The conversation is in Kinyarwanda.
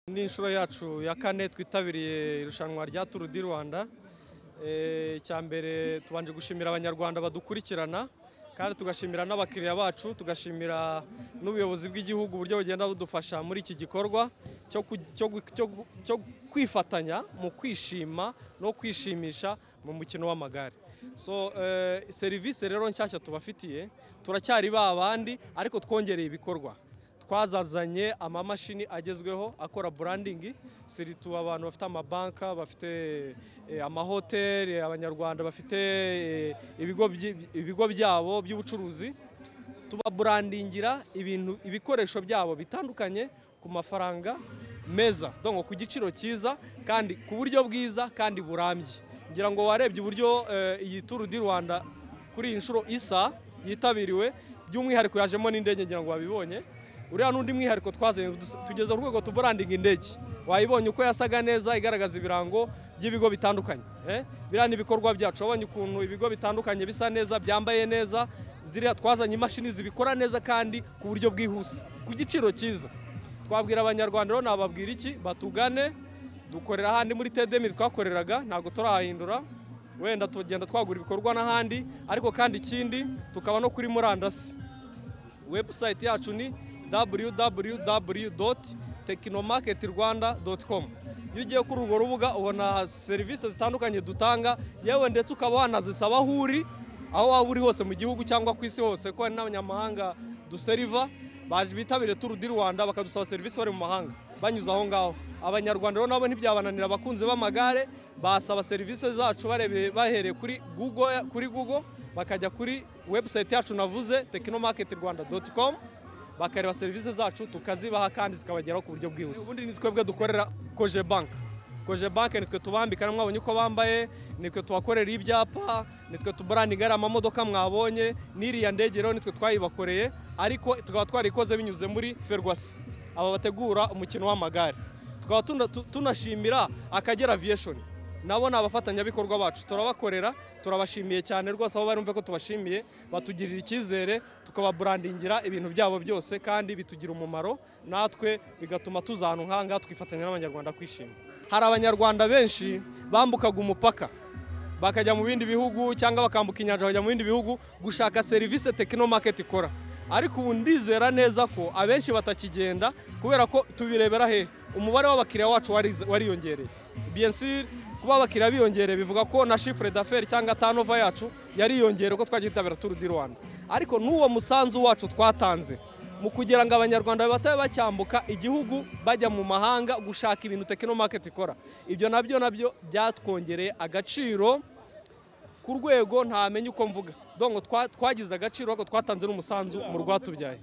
ni inshuro yacu ya kane twitabiriye irushanwa rya turu di rwanda Eh, icya mbere tubanje gushimira abanyarwanda badukurikirana kandi tugashimira n'abakiriya bacu tugashimira n'ubuyobozi bw'igihugu uburyo bugenda budufasha muri iki gikorwa cyo ku- cyo gu- cyo gu- cyo kwifatanya mu kwishima no kwishimisha mu mukino w'amagare so eh, serivisi rero nshyashya tubafitiye turacyari ba bandi ariko twongereye ibikorwa twazazanye amamashini agezweho akora branding siritu abantu bafite amabanka bafite eh, amahoteli abanyarwanda bafite eh, ibigo byi- ibigo byabo by'ubucuruzi tubaburandingira ibintu ibikoresho byabo bitandukanye ku mafaranga meza donc ku giciro cyiza kandi ku buryo bwiza kandi burambye ngira ngo warebye uburyo eh, iyi turu di rwanda kuri iyi nshuro isa yitabiriwe by'umwihariko yajemo n'indege ngira ngo wabibonye uriya n'undi mwihariko twazanye dus- tugeza ku rwego tuburandinga indege wayibonye uko yasaga neza igaragaza ibirango by'ibigo bitandukanye eh? biriya ni ibikorwa byacu wabonye ukuntu ibigo bitandukanye bisa neza byambaye neza ziriya twazanye imashini zibikora neza kandi ku buryo bwihuse ku giciro cyiza twabwira abanyarwanda rero nababwira iki batugane dukorera ahandi muri tedemi twakoreraga ntabwo turahindura wenda tugenda twagura ibikorwa n'ahandi ariko kandi ikindi tukaba no kuri murandasi webusayiti yacu ni www.technomarketrwanda.com iyo ugiye kuri urwo rubuga ubona serivisi zitandukanye dutanga yewe ndetse ukaba wanazisaba aho uri aho waba uri hose mu gihugu cyangwa ku isi hose ko hari n'abanyamahanga duseriva baje bitabire turu di rwanda bakadusaba serivisi bari mu mahanga banyuze aho ngaho abanyarwanda rero nabo ntibyabananira abakunzi b'amagare basaba serivisi zacu barebeye bahereye kuri google kuri google bakajya kuri website yacu navuze technomarketrwanda.com bakareba serivisi zacu tukazibaha kandi zikabageraho ku buryo bwihuse ubundi ni twebwe dukorera koje bank koje banke nitwe tubambika mwabonye uko bambaye nitwe tubakorera ibyapa nitwe tuburandinga ari amamodoka mwabonye n'iriya ndege rero nitwe twayibakoreye ariko tukaba twarikoze binyuze muri ferwasi aba bategura umukino w'amagare tukaba tuna- tu- tunashimira akagera aviyeshoni nabo ni abafatanyabikorwa bacu turabakorera turabashimiye cyane rwose aho barumve ko tubashimiye batugirira icyizere tukababurandingira ibintu byabo byose kandi bitugira umumaro natwe bigatuma tuza ahantu nk'ahangaha twifatanya n'abanyarwanda kwishima hari abanyarwanda benshi bambukaga umupaka bakajya mu bindi bihugu cyangwa bakambuka inyanja bakajya mu bindi bihugu gushaka serivisi tekinomake ikora ariko ubu ndizera neza ko abenshi batakigenda kubera ko tubirebera he umubare w'abakiriya wacu warize- wariyongereye bien sûr kuba abakiriya biyongereye bivuga ko na chiffre d'affaires cyangwa turnover yacu yariyongereye uko twagiye twitabira Tour du Rwanda ariko n'uwo musanzu wacu twatanze mu kugira ngo abanyarwanda batabe bacyambuka igihugu bajya mu mahanga gushaka ibintu tekinomake ikora ibyo nabyo nabyo byatwongereye agaciro ku rwego ntamenya uko mvuga dongo twa- twagize agaciro ariko twatanze n'umusanzu mu rwatubyaye